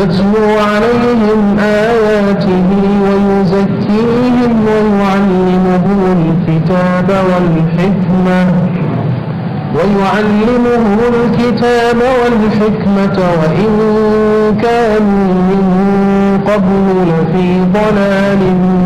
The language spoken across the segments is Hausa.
يتلو عليهم آياته ويزكيهم ويعلمهم الكتاب والحكمة ويعلمهم الكتاب والحكمة وإن كانوا من قبل لفي ضلال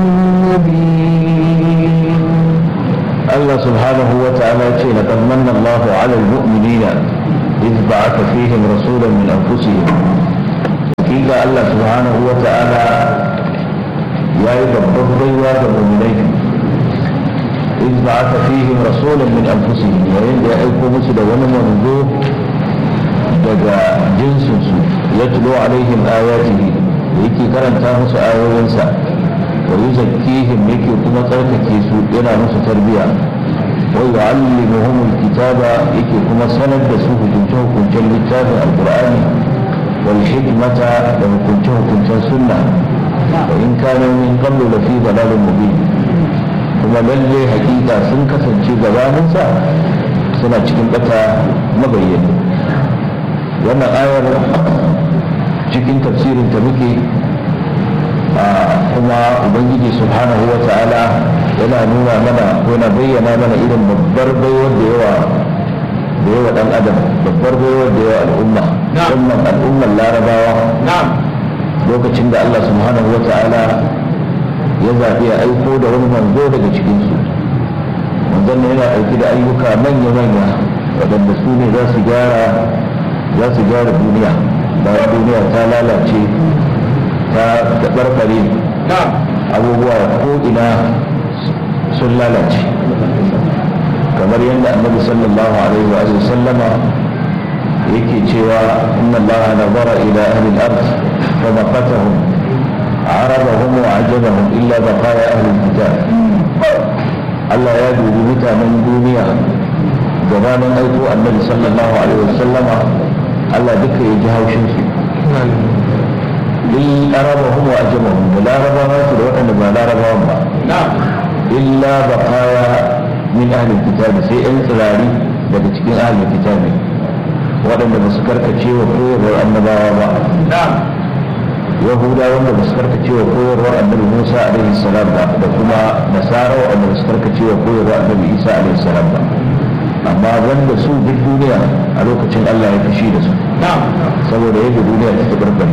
مبين الله سبحانه وتعالى يقول لقد من الله على المؤمنين إذ بعث فيهم رسولا من أنفسهم حقيقة الله سبحانه وتعالى يا يدبر بيوات المؤمنين إذ بعث فيهم رسولا من أنفسهم وإن يأيكم مسد ونمنذوه دقا جنس يتلو عليهم آياته يكي كرنتا musu ayoyinsa wa yuzakkihim yake kuma tsarkake su yana musu tarbiyya wa yu'allimuhum alkitaba yake kuma sanar da su hukunce hukuncen littafin alqur'ani wal hikmata da hukunce hukuncen sunna wa in kana min qablu la fi dalalin mubin kuma lalle hakika sun kasance gabaninsa suna cikin bata mabayyani wannan ayar cikin tafsirin ta muke kuma ubangiji subhanahu wa ta'ala yana nuna mana ko na bayyana mana irin babbar baiwar da yawa da yawa dan adam babbar baiwar da yawa al'umma musamman al'ummar larabawa lokacin da Allah subhanahu wa ta'ala ya zaɓi a aiko da wani manzo daga cikinsu manzon ne yana aiki da ayyuka manya-manya waɗanda su ne za su gyara za su gyara duniya bayan duniya ta lalace ta taɓarɓare abubuwa ko'ina sun lalace kamar yadda annabi sallallahu alaihi wa sallama yake cewa inna allaha nazara ila ahli al-ard fa maqatahum عربهم وعجبهم إلا بقايا أهل الكتاب Allah ya dubi mutanen duniya gabanin aiko annabi sallallahu alaihi wasallama Allah duka ya ji haushin su lil arabahum wa ajamahum da larabawa su da waɗanda ba larabawan ba illa baqaya min ahli kitab sai yan tsirari daga cikin ahli kitab waɗanda ba su karkace wa koyarwar annabawa ba yahuda wanda ba su karkace wa koyarwar annabi musa alaihi salam ba da kuma nasara wanda ba su karkace wa koyarwar annabi isa alaihi salam ba amma wanda su duk duniya a lokacin allah ya fushi da su saboda yadda duniya ta tabarbare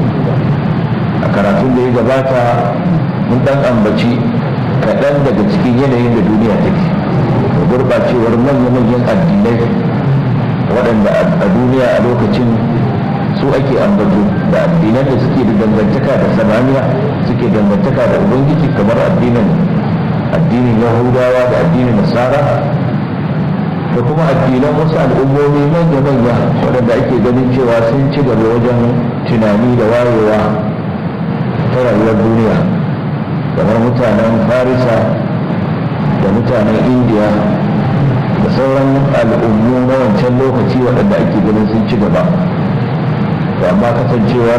a karatun da ya gabata mun dan ambaci kaɗan daga cikin yanayin da duniya take da gurɓacewar manya-manyan addinai waɗanda a duniya a lokacin su ake ambato da addinan da suke da dangantaka da samaniya suke dangantaka da ubangiji kamar addinin addinin yahudawa da addinin nasara da kuma addinan wasu al'ummomi manya-manya waɗanda ake ganin cewa sun ci gaba wajen tunani da wayewa ta rayuwar duniya kamar mutanen farisa da mutanen indiya da sauran al'ummu na wancan lokaci waɗanda ake ganin sun ci gaba amma kasancewar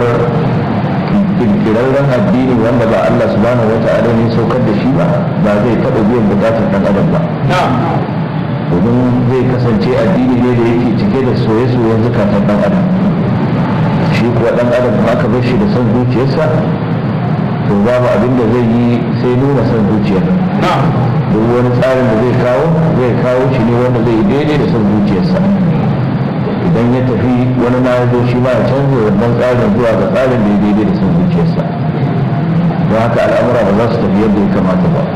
kirkirarren addini wanda ba Allah subhanahu wa ta'ala ne saukar da shi ba ba zai taɓa biyan bukatar ɗan adam ba domin zai kasance addini ne da yake cike da soye-soyen zukatan ɗan adam shi kuwa ɗan adam ba aka bar shi da son zuciyarsa to babu abin da zai yi sai nuna son zuciyar duk wani tsarin da zai kawo zai kawo shi ne wanda zai daidai da son zuciyarsa idan ya tafi wani ma ya zo shi ma ya canza wannan tsarin zuwa ga tsarin da ya daidai da son zuciyarsa don haka al'amura ba za su tafi yadda ya kamata ba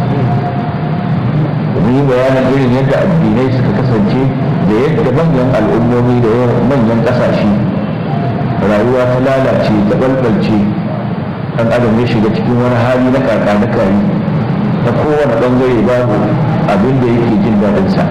domin yi bayanin irin yadda addinai suka kasance da yadda manyan al'ummomi da manyan ƙasashe rayuwa ta lalace ta balbalce ɗan adam ya shiga cikin wani hali na kaka na kari ta kowane ɓangare babu abin da yake jin daɗinsa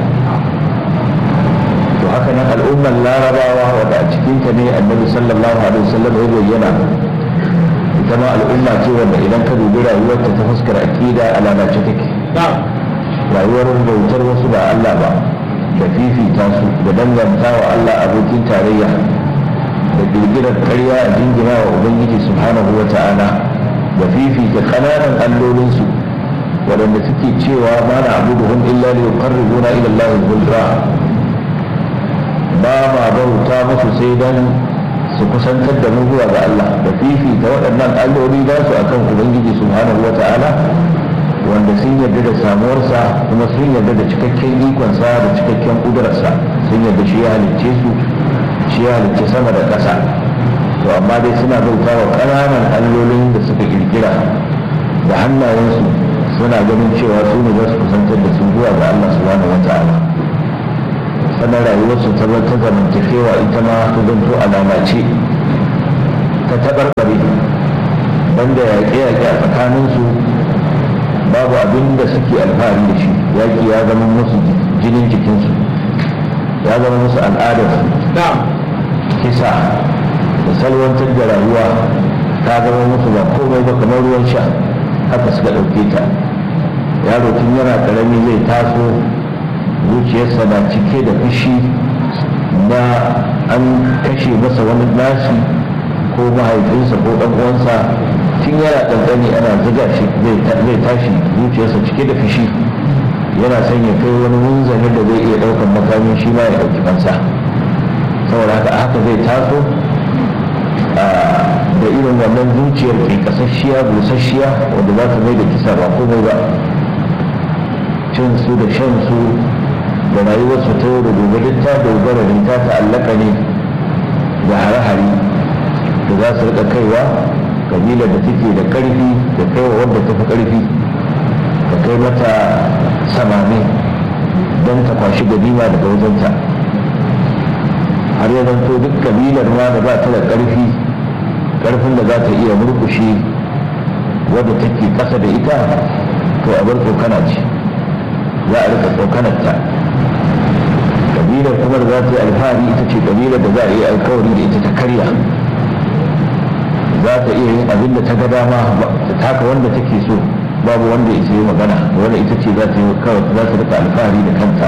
to haka nan al'ummar larabawa wadda a cikinta ne annabi sallallahu alaihi wasallam ya bayyana ita ma al'umma ce wanda idan ka dubi rayuwarta ta fuskar aƙida a lalace take rayuwar bautar wasu ba Allah ba da fifita su da danganta wa Allah abokin tarayya da girgirar ƙarya a jingina wa ubangiji subhanahu wa ta'ala da fifita ƙananan allolinsu waɗanda suke cewa ma na abuduhum illa li yuqarribuna ila Allah zulfa ba ma bauta musu sai dan su kusantar da mu zuwa ga Allah da fifita waɗannan alloli za su akan ubangiji subhanahu wa ta'ala wanda sun yarda da samuwarsa kuma sun yarda da cikakken ikonsa da cikakken kudurarsa sun yarda shi ya halicce su shi ya halicce sama da ƙasa to amma dai suna bauta wa ƙananan allolin da suka kirkira da hannayensu suna ganin cewa su ne za su kusantar da su zuwa ga Allah subhanahu wa ta'ala sannan rayuwarsu ta ta zamantakewa ita ma ta zanto alama ce ta taɓarɓare banda yaƙe-yaƙe a tsakaninsu babu abin da suke alfahari da shi yaƙi ya zama musu jinin jikinsu ya zama musu al'adarsu kisa da salwantar da rayuwa ta zama musu ba komai ba kamar ruwan sha haka suka ɗauke ta yaro tun yana ƙarami zai taso zuciyarsa na cike da fushi na an kashe masa wani nashi ko mahaifinsa ko ɗan uwansa tun yana ɗanɗani ana ziga shi zai tashi zuciyarsa cike da fushi yana son ya kai wani munzani da zai iya ɗaukar makamin shi ma ya ɗauki kansa saboda haka haka zai taso da irin wannan zuciyar ke kasasshiya busasshiya wanda za ta mai da kisa ba komai ba cin su da shan su da rayuwarsu ta yau da gobe duk ta dogara ne ta ta'allaka ne da hare-hare da za su rika kaiwa kabila da take da karfi da kaiwa wanda ta fi karfi da kai mata samame don ta kwashi ganima daga wajenta har ya zanto duk kabilar ma da ba ta da karfi karfin da za ta iya murkushe wadda take kasa da ita to a bar tsokana ce za a rika tsokanar ta kabilar kuma da za ta yi alfahari ita ce kabilar da za a yi alkawari da ita ta karya za ta iya yin abin da ta ga dama ta taka wanda take so babu wanda ya yi magana wanda ita ce za ta yi kawai za ta rika alfahari da kanta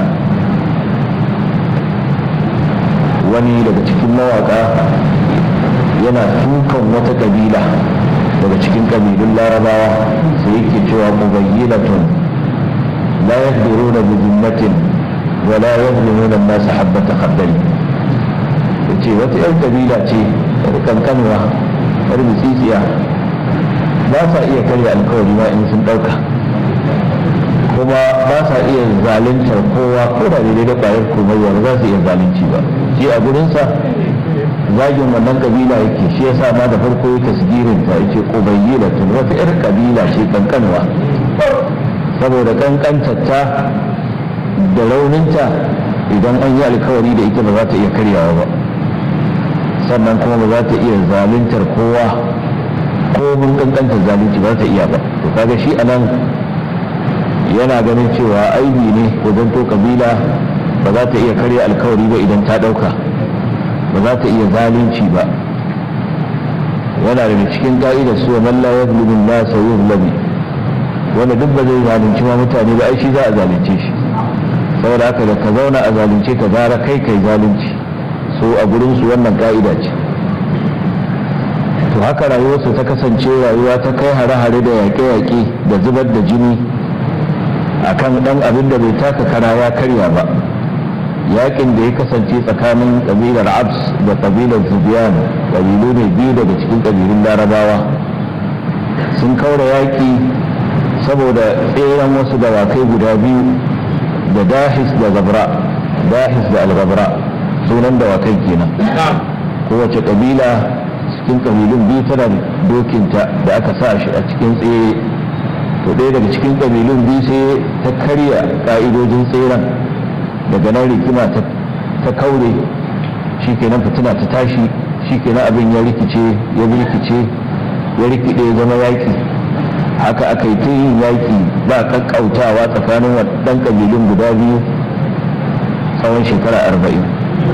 wani daga cikin mawaka yana tukan wata kabila daga cikin kabilun larabawa sai yake cewa mubayyilatun la yaqdiruna bi zimmatin wa la yazlimuna an-nas habata khardal yace wata yan kabila ce yar kankanwa yar mutsitsiya ba sa iya karya alkawari ma in sun dauka kuma ba sa iya zaluntar kowa ko da daidai da kwayar komai ba za su iya zalunci ba shi a gurinsa zagin wannan kabila yake shi yasa ma da farko ya tasgirin ta yace qubayyila tun wata yar kabila ce kankanwa saboda kankantarta da rauninta idan an yi alkawari da ita ba za ta iya karyawa ba sannan kuma ba za ta iya zaluntar kowa ko mun kankantar zalunci ba za ta iya ba to kaga shi anan yana ganin cewa aibi ne wajen to kabila ba za ta iya karya alkawari ba idan ta dauka ba za ta iya zalunci ba yana daga cikin ka'idar su man la yazlimu nasa yuzlamu wanda duk ba zai zalunci ma mutane ba ai shi za a zalunce shi saboda haka da ka zauna a zalunce ka gara kai kai zalunci so a gurin su wannan ka'ida ce to haka rayuwarsu ta kasance rayuwa ta kai hare-hare da yaƙe-yaƙe da zubar da jini akan dan abin da bai taka kara ya karya ba yakin da ya kasance tsakanin kabilar abs da kabilar zubiyan kabilu ne biyu daga cikin kabilun larabawa sun kaura yaki saboda tseren wasu dawakai guda biyu da dahis da zabra dahis da algabra sunan dawakai kenan kowace kabila cikin kabilun biyu tana dokinta da aka sa shi a cikin tsere to ɗaya daga cikin kabilun biyu sai ta karya ƙa'idojin tseren daga nan rikima ta kaure shi kenan fitina ta tashi shi kenan abin ya rikice ya rikice ya rikide ya zama yaƙi haka aka yi ta yin yaƙi ba kakkautawa tsakanin waɗannan kabilun guda biyu tsawon shekara arba'in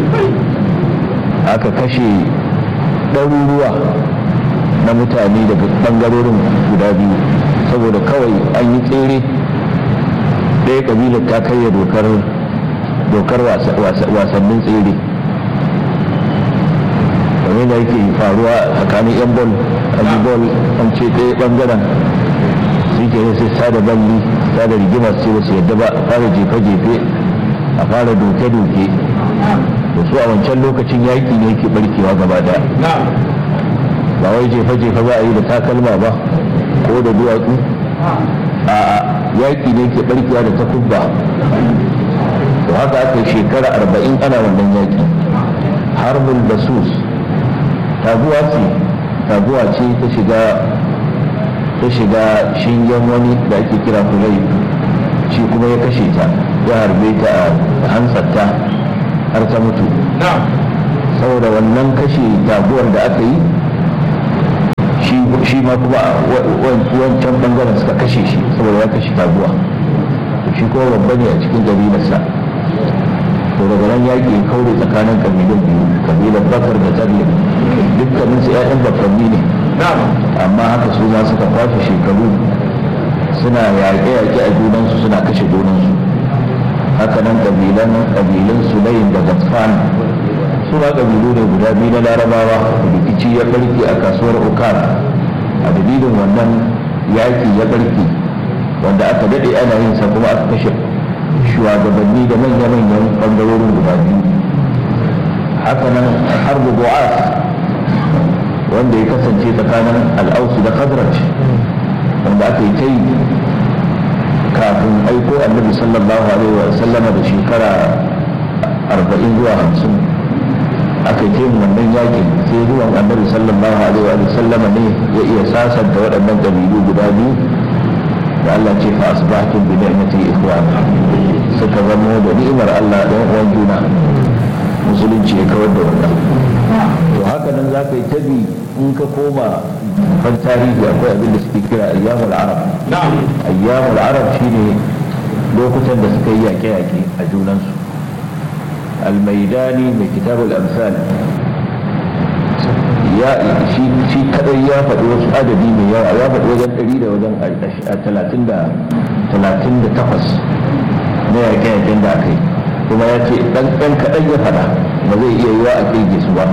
aka kashe ɗaruruwa na mutane daga ɓangarorin guda biyu saboda kawai an yi tsere ɗaya ƙabilar ta karya dokar dokar wasannin tsere kamar da yake faruwa tsakanin yan bol an yi bol an ce ɗaya ɓangaren su ke sai sada balli sada rigimar ce ba su yadda ba a fara jefe-jefe a fara doke-doke to su a wancan lokacin yaƙi ne yake barkewa gaba daya ba wai jefa-jefa za a yi da takalma ba ko da duwatsu a yaƙi ne ke barkewa da takubba to haka aka yi shekara arba'in ana wannan yaƙi harbul basus taguwa ce taguwa ce ta shiga ta shiga shingen wani da ake kira kulai shi kuma ya kashe ta ya harbe ta a hantsarta har ta mutu saboda wannan kashe taguwar da aka yi shi ma kuma wancan bangaren suka kashe shi saboda ya kashe taguwa shi kuma babba ne a cikin kabilarsa to daga nan yaƙi ya kaure tsakanin kabilun biyu kabilar bakar da tsarli dukkanin su 'ya'yan bakwanni ne amma haka su ma suka kwashe shekaru suna yaƙe-yaƙe a junansu suna kashe junansu haka nan kabilan kabilan sulayin da gatfan su ma kabilu ne guda biyu na larabawa rikici ya barke a kasuwar ukar a dalilin wannan yaƙi ya barke wanda aka daɗe ana yin sa kuma aka kashe shugabanni da manya-manyan ɓangarorin guda biyu haka nan harbu bu'as wanda ya kasance tsakanin al'ausu da khazraj wanda aka yi ta yi kafin aiko annabi sallallahu alaihi wa sallama da shekara arba'in zuwa hamsin aka yi yin wannan yakin sai zuwan annabi sallallahu alaihi wa sallama ne ya iya sasanta waɗannan ƙabilu guda biyu da Allah ce fa asbahtum bi ni'mati ikhwan suka zamo da ni'imar Allah ɗan uwan juna musulunci ya kawar da wannan to haka nan za ka yi tabi in ka koma kan tarihi akwai abin da suke kira ayyamul arab ayyamul arab shine lokutan da suka yi yaƙe-yaƙe a junansu almaidani mai kitabul amsal ya shi shi kadai ya faɗi wasu adadi mai yawa ya faɗi wajen ɗari da wajen talatin da talatin da takwas na yaƙe-yaƙen da aka yi kuma ya ce ɗan ɗan kaɗan ya faɗa ba zai iya yiwa a ƙirge su ba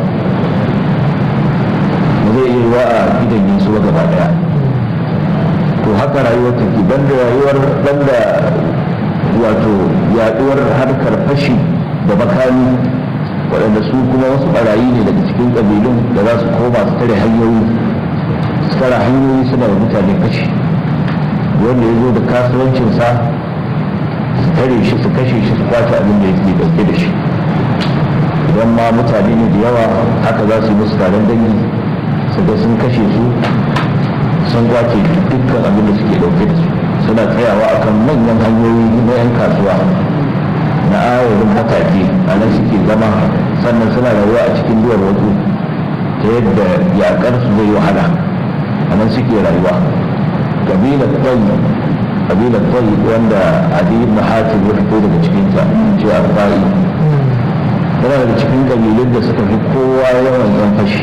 ba zai iya yiwa a gidan su ba gaba ɗaya to haka rayuwar take banda rayuwar banda wato yaɗuwar harkar fashi da makami waɗanda su kuma wasu ɓarayi ne daga cikin ƙabilun da za su koma su tare hanyoyi su tare hanyoyi suna da mutane fashi wanda ya zo da kasuwancinsa su tare shi su kashe shi su kwace abin da yake ɗauke da shi idan ma mutane ne da yawa haka za su yi musu taron dangi su ga sun kashe su sun kwace dukkan abin da suke ɗauke da su suna tsayawa akan manyan hanyoyi na 'yan kasuwa na ayarin mataki a nan suke zama sannan suna rayuwa a cikin duwar wasu ta yadda yakar su zai wahala a nan suke rayuwa kabilar tsayi kabilar tsayi wanda adi ibn hatim ya fito daga cikinta ce arba'i tana daga cikin kabilun da suka fi kowa yawan yan fashi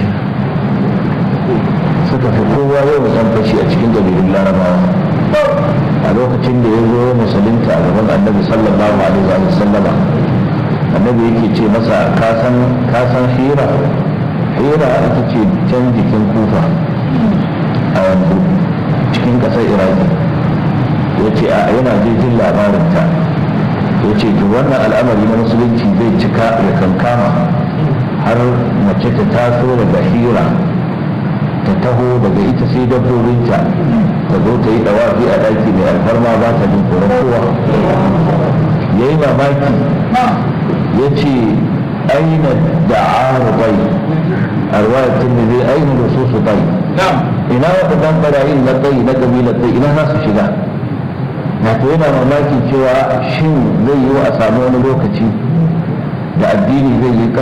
suka fi kowa yawan yan fashi a cikin kabilun larabawa a lokacin da ya zo musulunta a gaban annabi sallallahu alaihi wa sallama annabi yake ce masa kasan kasan hira hira ita ce can jikin kufa a yanzu cikin ƙasar iraki ya ce a yana jin labarinta ya ce to wannan al'amari na musulunci zai cika ya kankama har mace ta taso daga hira ta taho daga ita sai dabbobinta ta zo ta yi dawafi a daki mai alfarma ba ta jin tsoron kowa ya yi mamaki ya ce aina da bai a ruwayatun da zai aina da su su bai ina waɗannan ɓarayin na tsayi na ƙabilar tsayi ina za su shiga wato yana mamaki cewa shin zai yi wa a samu wani lokaci da addini zai yi